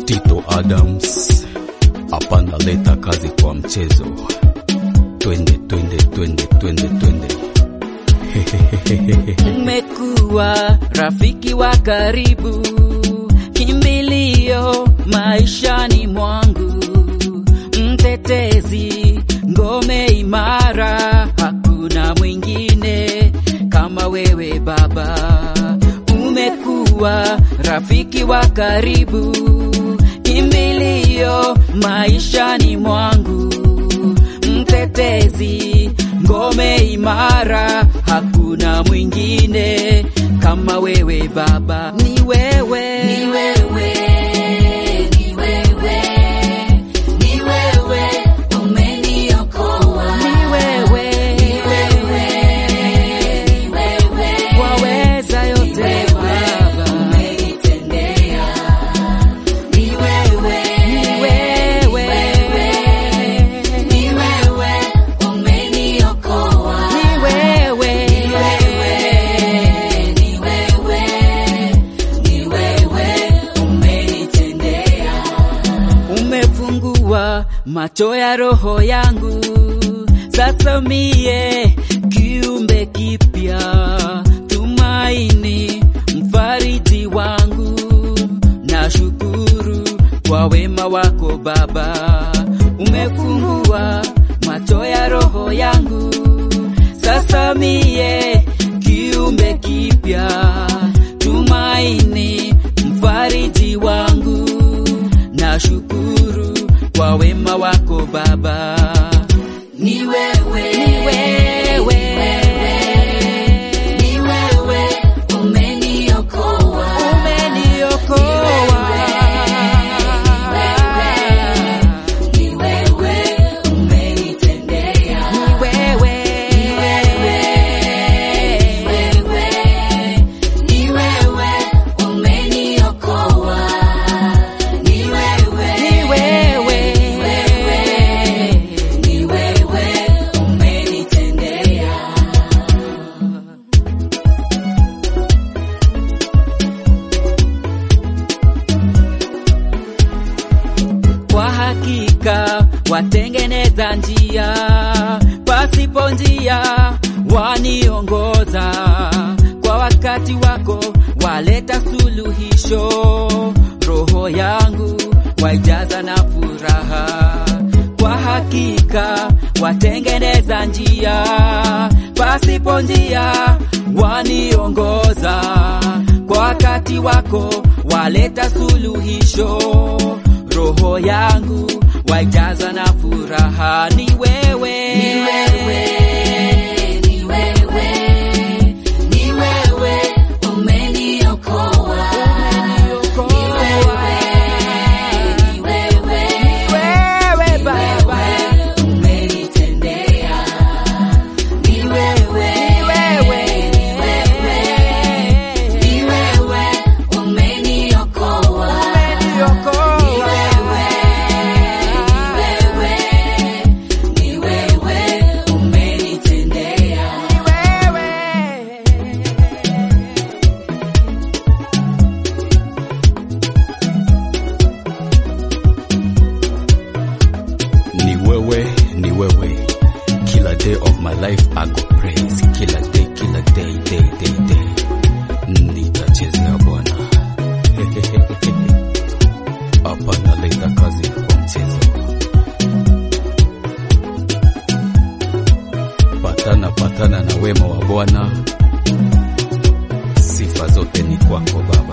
Tito Adams hapana leta kazi kwa mchezo. Twende twende twende twende twende. Umekuwa rafiki wa karibu, kimbilio maishani mwangu, mtetezi, ngome imara, hakuna mwingine kama wewe Baba. Umekuwa rafiki wa karibu, kimbilio maishani mwangu, mtetezi, ngome imara, hakuna mwingine kama wewe Baba. Ni wewe, Ni wewe, ni wewe, ni wewe, umeniokoa. ni wewe, Ni wewe, ni wewe, waweza yote wewe, Baba. umenitendea. Ni wewe, Ni wewe, ni wewe, umeniokoa. ni wewe, Ni wewe, ni wewe, ni wewe, umenitendea. umefungua macho ya roho yangu, sasa mie kiumbe kipya, tumaini mfariji wangu, na shukuru kwa wema wako Baba, umefungua macho ya roho yangu, sasa mie kiumbe kipya, tumaini mfariji wangu na shukuru kwa wema wako Baba. Ni wewe, Ni wewe, ni wewe, umeniokoa. umeniokoa. Ni wewe, umenitendea. Ni wewe, Wewe, ni wewe, umeniokoa. Ni wewe, ni wewe, ni wewe, umenitendea. kwa hakika watengeneza njia pasipo njia, waniongoza kwa wakati wako, waleta suluhisho, roho yangu waijaza na furaha. Kwa hakika watengeneza njia pasipo njia, waniongoza kwa wakati wako, waleta suluhisho roho yangu waijaza na furaha. Ni wewe, Ni wewe, ni wewe, ni wewe, umeniokoa. Ni wewe, ni wewe, Ni wewe Baba, wewe, umenitendea. Ni wewe, ni wewe, ni wewe, umeniokoa. umeniokoa. Ni wewe, ni wewe, umenitendea. Ni wewe. Ni wewe, ni wewe. Kila day of my life I go praise. Kila day, kila day, day, day, day. Nitachezea Bwana. Hapa naleta kazi kwa mchezo. Patana patana na wema wa Bwana. Sifa zote ni kwako Baba.